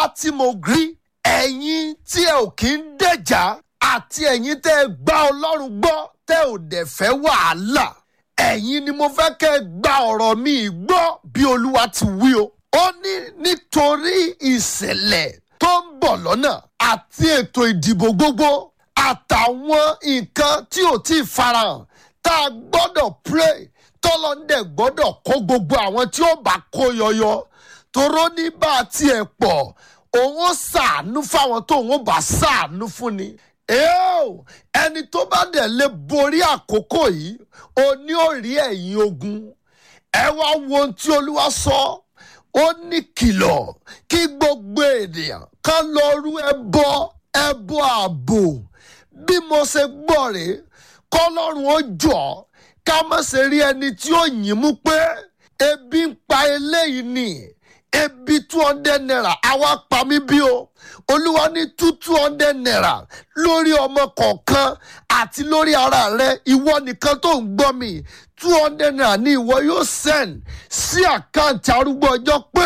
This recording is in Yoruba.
tí mo rí ẹ̀yin tí ẹ ò kí ń dẹ̀jà àti ẹ̀yin tẹ́ ẹ gbá ọlọ́run gbọ́ tẹ́ ò dẹ̀ fẹ́ wàhálà ẹ̀yin ni mo fẹ́ kẹ́ ẹ gba ọ̀rọ̀ mi gbọ́ bí olúwa ti wí o. ó ní nítorí ìṣẹ̀lẹ̀ tó ń bọ̀ lọ́nà àti ètò ìdìbò gbogbo àtàwọn nǹkan tí ò tí ì farahàn tá a gbọ́dọ̀ pray tọ́lọ́ndẹ̀ gbọ́dọ̀ kó gbogbo àwọn tí ó bá kó yọyọ toró ní bá a tiẹ̀ pọ̀ òun ó ṣàánú fáwọn tó òun ó bá ṣàánú fún ni. Eo, ẹni tó bá dẹ̀ lè borí àkókò yìí o ní ò rí ẹ̀yìn ogun ẹ wá wo ohun tí olúwa sọ ó ní kìlọ̀ kí gbogbo ènìyàn kan lọ rú ẹbọ ẹbọ ààbò bí mo ṣe gbọ́ rèé kọ́lọ́run ó jọ ká má ṣe rí ẹni tí ó yìn mú pé ebi ń pa eléyìí ni ebi two hundred naira àwa pa mí bí o olúwa ní two two hundred naira lórí ọmọ kọ̀ọ̀kan àti lórí ara rẹ ìwọ nìkan tó ń gbọ́ mi two hundred naira ni ìwọ yóò send sí àkáǹtì arúgbó ọjọ́ pé